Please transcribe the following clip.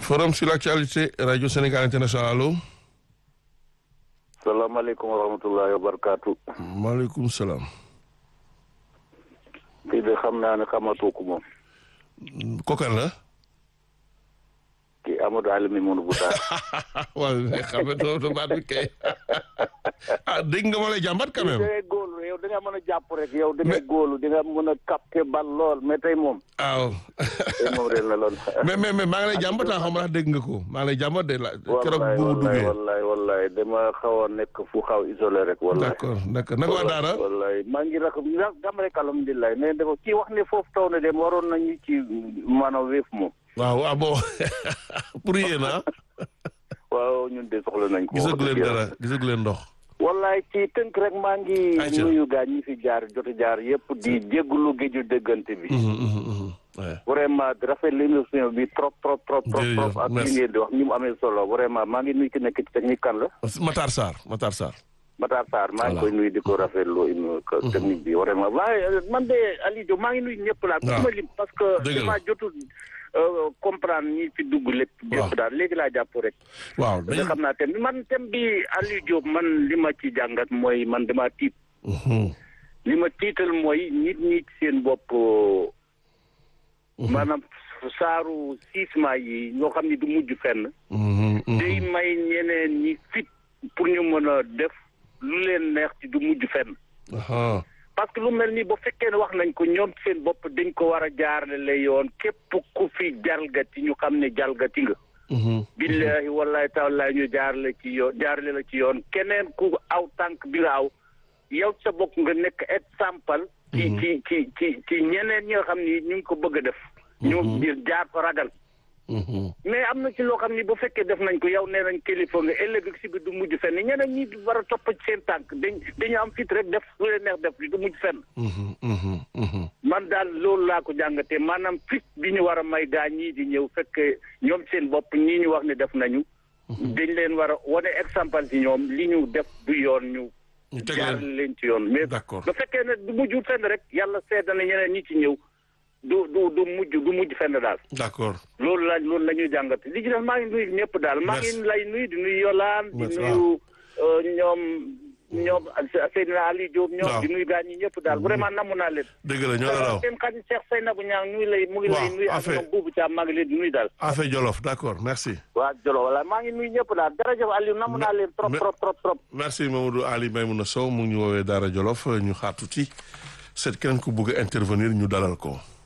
forum sur l'actualité radio Sénégal international allo. salaamaaleykum wa rahmatullahi wa barakaatu. maaleykum salaam. kii de xam naa ne xamatoo ko moom. kokan la. kii Amadou Alimi Mounu Bouta. waaw mais xam nga doo baat bi kay ah dégg nga ma lay jàmbat quand même. da ngay góolu yow da nga mën a jàpp rek yow da ngay góolu di nga mën a capter bal lool mais tey moom. waaw. tey moom réer na lool. mais mais mais maa ngi lay jàmbat ah xam nga dégg nga ko maa ngi lay jàmbat de la. keroog bu mu duggee wallaay wallaay dama xaw a nekk fu xaw isolé rek. wallaay d'accord d'accord naka waa Daara. wallaay maa ngi rak gam rek alhamdulilah mais dafa kii wax ne foofu taw na dem waroon nañu ci maanaam wéef moom. waaw ah bon pour yéen ah. waaw ñun de soxla nañ ko. gisagu leen dara gisagu leen ndox. wallaay ci tënk rek maa ngi Ayca. nuyu gaa ñi fi jaar jot a jaar yëpp di jégalu géeju déggante bi. ouais. vraiment rafet l'émission bi trop trop trop trop Jërëjëf, trop ak li merci. ngeen di wax ni mu amee solo vraiment maa ngi nuyu ki nekk ci technique kan la Matar Sarr Matar Sarr. Matar Sarr maa ngi Voilà. koy nuyu di ko rafetlu une technique bi vraiment waaye man de Aliou Diop maa ngi nuyu ñëpp laa Waaw. ku ma lim parce que Dëgg la. dama jotul euh, comprendre ñi fi dugg lépp Waaw. lépp daal léegi laa jàpp rek waaw nga dañu. xam naa thème bi man thème bi Aliou Diop man li ma ci jàngat mooy man dama tiit Mhm. li ma tiital mooy nit ñi ci seen bopp maanaam saaru sisement yi ñoo xam ni du mujj fenn Mhm, mhm. day may ñeneen ñi fit pour ñu mën a def lu leen neex ci du mujj fenn Aha. parce que lu mel ni ba fekkee ne wax nañ ko ñoom seen bopp dañ ko war a jaarale yoon képp ku fi jalgati ñu xam ne jalgati nga Mhm. billahi wallahi taala ñu jaarale ci yoon jaarale la ci yoon keneen ku aw tànk bi nga aw yow sa bopp nga nekk exemple ci ci ci ci ci ñeneen ñi nga xam ni ñu ngi ko bëgg a def ñu ngir jaar fa ragal Mhm. mais am na ci loo xam ni bu fekkee def nañ ko yow nee nañ kilifa nga ëllëg si bi du mujj fenn ñeneen ñi war a topp ci seen tànk dañ dañu am fit rek def lu leen neex def li du mujj fenn Mhm, mhm, mhm. man daal loolu laa ko jàngatee maanaam fit bi ñu war a may gaa ñii di ñëw fekk ñoom seen bopp ñii ñu wax ne def nañu dañ leen war a wane exemple ci ñoom li ñu def du yoon ñu ñu teg jaar leen leen ci yoon mais D'accord. ba fekkee ne du mujj fenn rek yàlla seeda na ñeneen ñi ci ñëw du du du mujj du mujj fenn daal d'accord loolu la loolu la ñuy jàngat li ci def maa ngi nuyu ñëpp daal maa Merci. ngi lay nuyu di nuyu Yolaan di Merci, nuyu euh, ñoom ñoom Seydina Ali Diop ñoom Waaw. di nuyu gaa ñi ñëpp daal vraiment namu naa leen dëgg la ñoo la raw seen xarit Cheikh Seynabou Niang ñu ngi lay mu ngi lay Waaw, nuyu ak affaire- ñoom buubu Thiam maa ngi leen di nuyu daal affaire Jolof d'accord merci waa Jolo wala maa ngi nuyu ñëpp daal jërëjëf Aliou namu naa leen trop me- trop trop trop merci Mamadou Ali Maymouna Sow mu ngi ñu woowee Daara Jolof ñu xaar tuuti seet keneen ku bëgg a intervenir ñu dalal ko